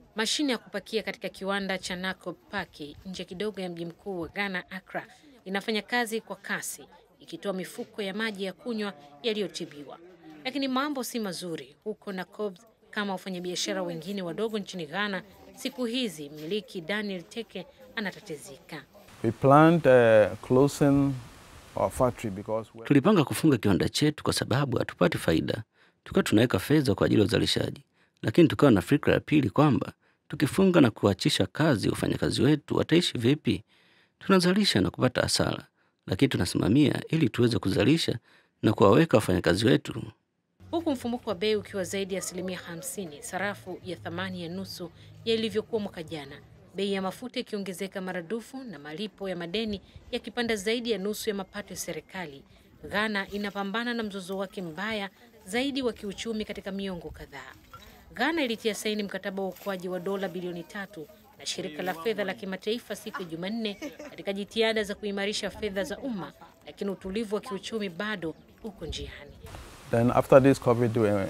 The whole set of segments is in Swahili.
Mashine ya kupakia katika kiwanda cha Nakob Paki nje kidogo ya mji mkuu wa Ghana, Accra, inafanya kazi kwa kasi ikitoa mifuko ya maji ya kunywa yaliyotibiwa. Lakini mambo si mazuri huko Nakob kama wafanyabiashara wengine wadogo nchini Ghana. Siku hizi mmiliki Daniel Teke anatatizika. We planned uh, closing our factory because we- Tulipanga kufunga kiwanda chetu kwa sababu hatupati faida, tukawa tunaweka fedha kwa ajili ya uzalishaji, lakini tukawa na fikra ya pili kwamba tukifunga na kuachisha kazi wafanyakazi wetu wataishi vipi? Tunazalisha na kupata hasara, lakini tunasimamia ili tuweze kuzalisha na kuwaweka wafanyakazi wetu Huku mfumuko wa bei ukiwa zaidi ya asilimia 50, sarafu ya thamani ya nusu ya ilivyokuwa mwaka jana, bei ya mafuta ikiongezeka maradufu na malipo ya madeni yakipanda zaidi ya nusu ya mapato ya serikali, Ghana inapambana na mzozo wake mbaya zaidi wa kiuchumi katika miongo kadhaa. Ghana ilitia saini mkataba wa uokoaji wa dola bilioni tatu na shirika la fedha la kimataifa siku ya Jumanne katika jitihada za kuimarisha fedha za umma, lakini utulivu wa kiuchumi bado uko njiani. then after this COVID uh,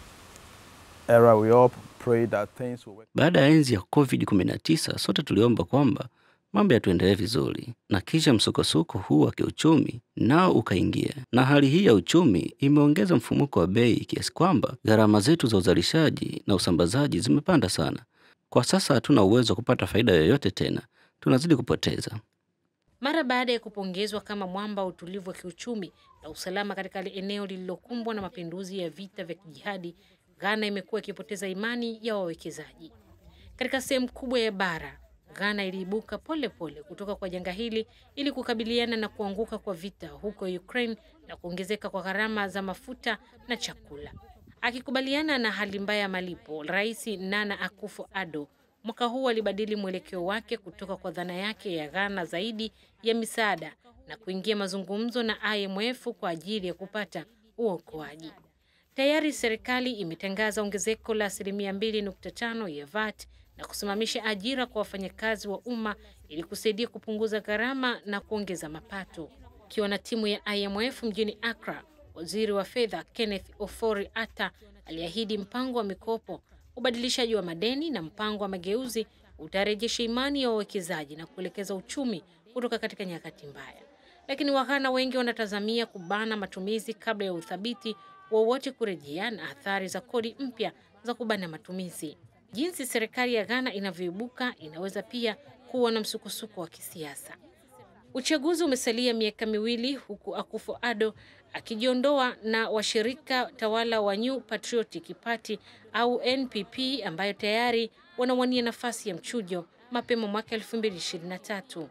era, we all pray that things will work. Baada ya enzi ya COVID-19 sote tuliomba kwamba mambo yatuendelee vizuri, na kisha msukosuko huu wa kiuchumi nao ukaingia, na hali hii ya uchumi imeongeza mfumuko wa bei kiasi kwamba gharama zetu za uzalishaji na usambazaji zimepanda sana. Kwa sasa hatuna uwezo wa kupata faida yoyote tena, tunazidi kupoteza. Mara baada ya kupongezwa kama mwamba wa utulivu wa kiuchumi na usalama katika eneo lililokumbwa na mapinduzi ya vita vya kijihadi, Ghana imekuwa ikipoteza imani ya wawekezaji. Katika sehemu kubwa ya bara, Ghana iliibuka pole pole kutoka kwa janga hili ili kukabiliana na kuanguka kwa vita huko Ukraine na kuongezeka kwa gharama za mafuta na chakula. Akikubaliana na hali mbaya ya malipo, Rais Nana Akufo-Addo mwaka huu alibadili mwelekeo wake kutoka kwa dhana yake ya Ghana zaidi ya misaada na kuingia mazungumzo na IMF kwa ajili ya kupata uokoaji. Tayari serikali imetangaza ongezeko la asilimia 2.5 ya VAT na kusimamisha ajira kwa wafanyakazi wa umma ili kusaidia kupunguza gharama na kuongeza mapato. Ikiwa na timu ya IMF mjini Accra, waziri wa fedha Kenneth Ofori Atta aliahidi mpango wa mikopo, ubadilishaji wa madeni na mpango wa mageuzi utarejesha imani ya wawekezaji na kuelekeza uchumi kutoka katika nyakati mbaya. Lakini Waghana wengi wanatazamia kubana matumizi kabla ya uthabiti wowote kurejea na athari za kodi mpya za kubana matumizi. Jinsi serikali ya Ghana inavyoibuka inaweza pia kuwa na msukosuko wa kisiasa. Uchaguzi umesalia miaka miwili huku Akufo-Addo akijiondoa na washirika tawala wa New Patriotic Party au NPP ambayo tayari wanawania nafasi ya mchujo mapema mwaka 2023.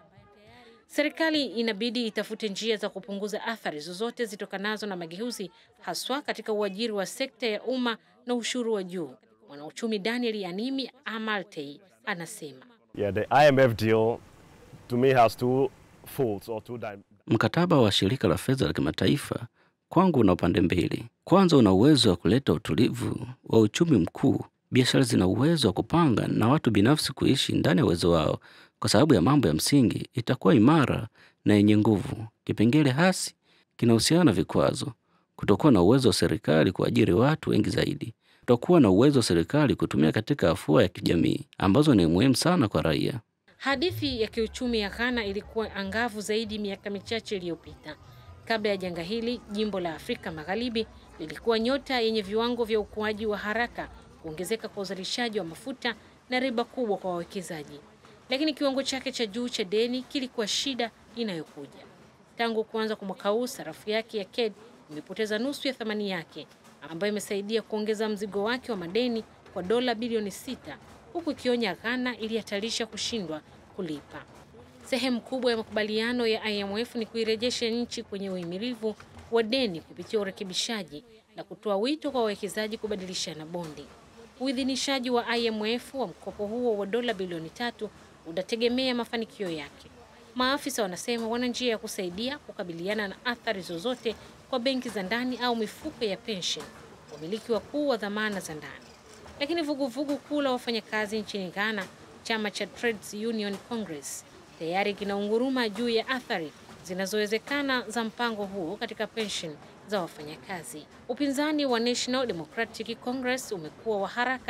Serikali inabidi itafute njia za kupunguza athari zozote zitokanazo na mageuzi, haswa katika uajiri wa sekta ya umma na ushuru wa juu. Mwanauchumi Daniel Animi Amaltei anasema Yeah, the IMF deal to me has two folds or two dim- Mkataba wa shirika la fedha la kimataifa kwangu una upande mbili. Kwanza, una uwezo wa kuleta utulivu wa uchumi mkuu. Biashara zina uwezo wa kupanga na watu binafsi kuishi ndani ya uwezo wao, kwa sababu ya mambo ya msingi itakuwa imara na yenye nguvu. Kipengele hasi kinahusiana na vikwazo, kutokuwa na uwezo wa serikali kuajiri watu wengi zaidi, kutokuwa na uwezo wa serikali kutumia katika afua ya kijamii ambazo ni muhimu sana kwa raia. Hadithi ya kiuchumi ya Ghana ilikuwa angavu zaidi miaka michache iliyopita. Kabla ya janga hili, jimbo la Afrika Magharibi lilikuwa nyota yenye viwango vya ukuaji wa haraka, kuongezeka kwa uzalishaji wa mafuta na riba kubwa kwa wawekezaji. Lakini kiwango chake cha juu cha deni kilikuwa shida inayokuja. Tangu kuanza kwa mwaka huu, sarafu yake ya KED imepoteza nusu ya thamani yake, ambayo imesaidia kuongeza mzigo wake wa madeni kwa dola bilioni sita huku ikionya Ghana ilihatarisha kushindwa kulipa. Sehemu kubwa ya makubaliano ya IMF ni kuirejesha nchi kwenye uhimilivu wa deni kupitia urekebishaji na kutoa wito kwa wawekezaji kubadilishana bondi. Uidhinishaji wa IMF wa mkopo huo wa dola bilioni tatu utategemea mafanikio yake. Maafisa wanasema wana njia ya kusaidia kukabiliana na athari zozote kwa benki za ndani au mifuko ya pension, wamiliki wakuu wa dhamana za ndani. Lakini vuguvugu kuu la wafanyakazi nchini Ghana, chama cha Trades Union Congress, tayari kinaunguruma juu ya athari zinazowezekana za mpango huo katika pension za wafanyakazi. Upinzani wa National Democratic Congress umekuwa wa haraka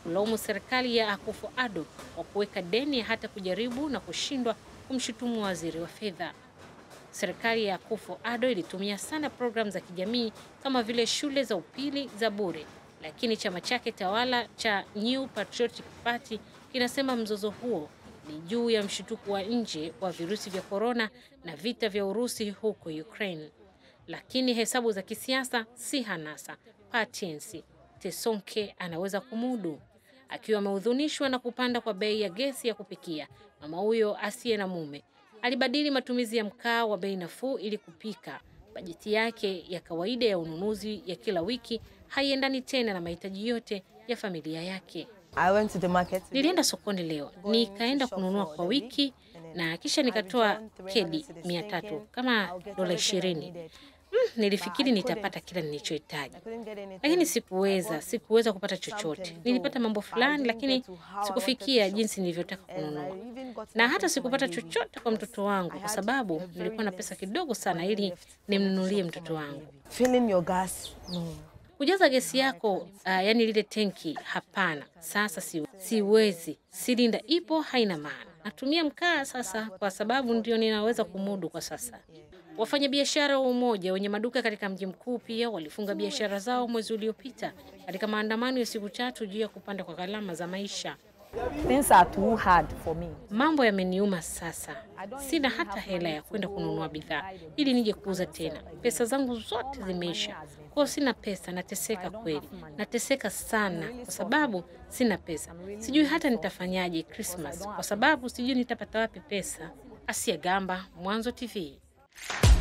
kulaumu serikali ya Akufo-Addo kwa kuweka deni hata kujaribu na kushindwa kumshutumu waziri wa fedha. Serikali ya Akufo-Addo ilitumia sana programu za kijamii kama vile shule za upili za bure, lakini chama chake tawala cha New Patriotic Party kinasema mzozo huo ni juu ya mshutuko wa nje wa virusi vya korona na vita vya Urusi huko Ukraine. Lakini hesabu za kisiasa si hanasa. Patience Tesonke anaweza kumudu. Akiwa amehudhunishwa na kupanda kwa bei ya gesi ya kupikia, mama huyo asiye na mume alibadili matumizi ya mkaa wa bei nafuu ili kupika. Bajeti yake ya kawaida ya ununuzi ya kila wiki haiendani tena na mahitaji yote ya familia yake. I went to the market. today. Nilienda sokoni leo, nikaenda kununua kwa wiki na kisha nikatoa kedi mia tatu kama dola ishirini. Mm, nilifikiri nitapata kila nilichohitaji, I couldn't get anything. lakini sikuweza, sikuweza kupata chochote. Nilipata mambo fulani, lakini sikufikia jinsi nilivyotaka kununua, na hata sikupata chochote kwa mtoto wangu kwa sababu nilikuwa na pesa kidogo sana ili nimnunulie mtoto wangu. Filling your gas. No. Kujaza gesi yako uh, yani lile tenki, hapana. Sasa si, siwezi, silinda ipo, haina maana. Natumia mkaa sasa kwa sababu ndio ninaweza kumudu kwa sasa. Wafanyabiashara wa Umoja wenye maduka katika mji mkuu pia walifunga biashara zao mwezi uliopita katika maandamano ya siku tatu juu ya kupanda kwa gharama za maisha. Things are too hard for me. Mambo yameniuma sasa, sina hata hela ya kwenda kununua bidhaa ili nije kuuza tena. Pesa zangu zote zimeisha, kwa hiyo sina pesa. Nateseka kweli, nateseka sana kwa sababu sina pesa. Sijui hata nitafanyaje Christmas kwa sababu sijui nitapata wapi pesa. Asia Gamba, Mwanzo TV.